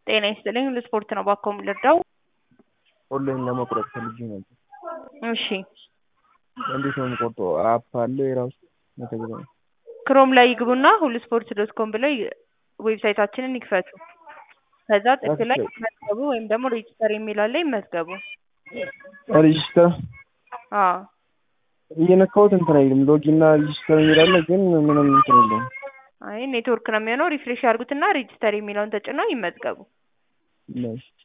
ጤና ይስጥልኝ ለስፖርት ነው እባክዎ የምንረዳው? ኦንላይን ለመቁረጥ ፈልጌ ነበር። እሺ እንዴት ነው የምቆርጠው? አፕ አለው የራሱ መተግበሪያ? ክሮም ላይ ይግቡና ሁሉ ስፖርት ዶት ኮም ብለው ዌብሳይታችንን ይክፈቱ። ከዛ ጥግ ላይ ይመዝገቡ ወይም ደግሞ ሬጂስተር የሚል አለ ይመዝገቡ። ሬጂስተር አዎ እየነካሁት እንትን አይልም። ሎጊን እና ሬጂስተር የሚል አለ ግን ምንም እንትን የለውም። አይ ኔትወርክ ነው የሚሆነው። ሪፍሬሽ ያድርጉትና ሬጂስተር የሚለውን ተጭነው ይመዝገቡ። እሺ